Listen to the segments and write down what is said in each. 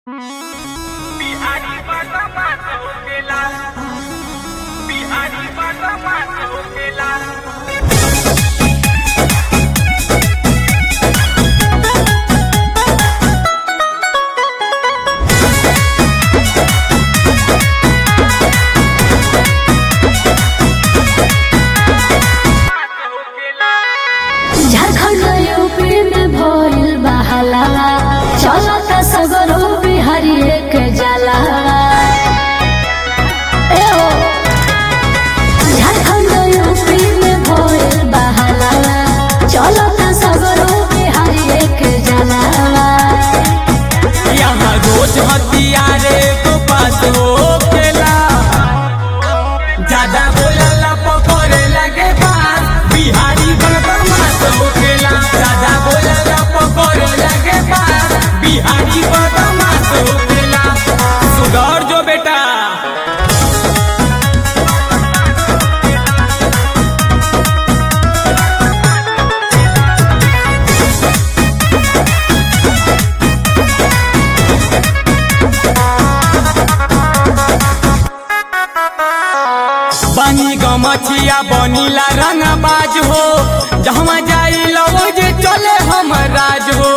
बिहारी बाबा माता होकेला बिहारी बाबा माता होकेला माता होकेला झारखंड यूपी में भइल बहाला चलत सगरो बिहारी के जाला ए ओ झारखंड यूपी में भइल बहाला चलत सगरो बिहारी के जाला यहाँ रोज हथियारे को पास होखेला ज्यादा बोलला पकड़े लगे पास बिहारी बदमाश होखेला ज्यादा बोलला पकड़े लगे पास बिहारी बदमाश होखेला सुधर जो बेटा बनी गमछिया बनीला रंगबाज हो जहाँ जाई लवो जे चले हम राज हो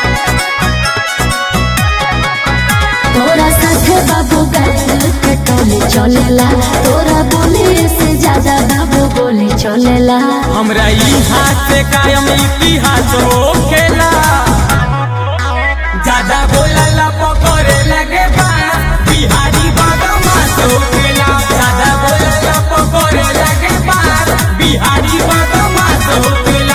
तोरा साथे बाबू गैल के टोली चलेला तोरा बोली से ज्यादा बाबू बोली चलेला हमरा ई हाथ से कायम इतिहास हो खेला ज्यादा बोलला पकड़े लगे बास बिहारी बदमाश हो खेला ज्यादा बोलला पकड़े लगे बास बिहारी बदमाश हो खेला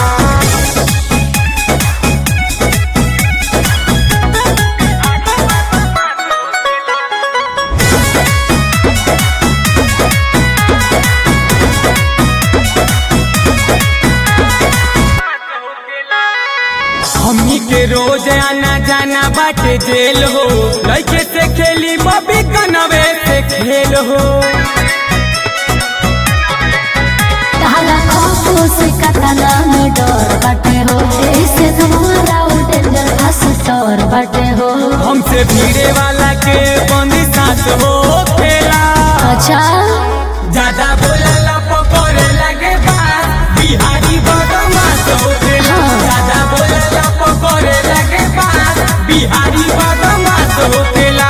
हमनी के रोज आना जाना बाटे जेल हो लड़के से खेली बबी कनवे से खेल हो ताला खौफो से कतला में डर बाटे हो ऐसे तुम्हारा डेंजर बस डर बाटे हो हमसे भीड़े वाला के बंदी सांस हो खेला अच्छा ज्यादा बोलला पकड़े लगे बास बिहारी बदमाश हो खेला हाँ। ज्यादा बोलला पकड़े लगे बास बिहारी बदमाश हो खेला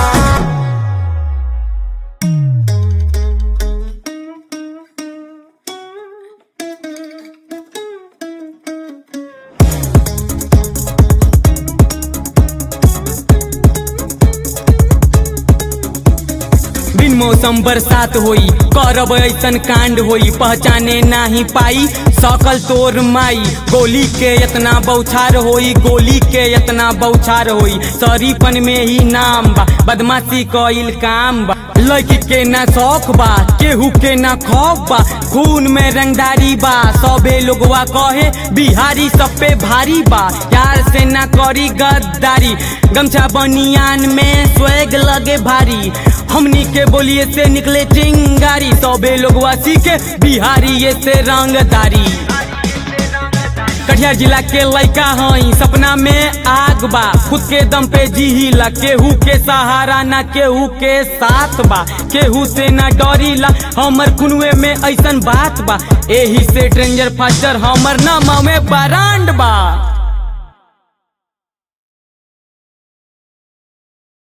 बिन मौसम बरसात होई करब ऐसन कांड होई पहचाने नाही पाई सकल तोर माई गोली के इतना बौछार होई गोली के इतना बौछार होई शरीफन में ही नाम बा बदमाशी कइल काम बा लड़की के ना शौक बा केहू के ना खौफ बा खून में रंगदारी बा सबे लोगवा कहे बिहारी सब पे भारी बा यार से ना करी गद्दारी गमछा बनियान में स्वेग लगे भारी हमनी के बोलिए से निकले चिंगारी सबे लोगवा सीखे बिहारी ये से रंगदारी कटिहार जिला के लड़का हई सपना में आग बा खुद के दम पे जीला केहू के सहारा ना केहू के साथ बा केहू से ना डरीला हमर खुनवे में ऐसन बात बा एही से ट्रेंजर फास्टर हमर नाम में बरांड बा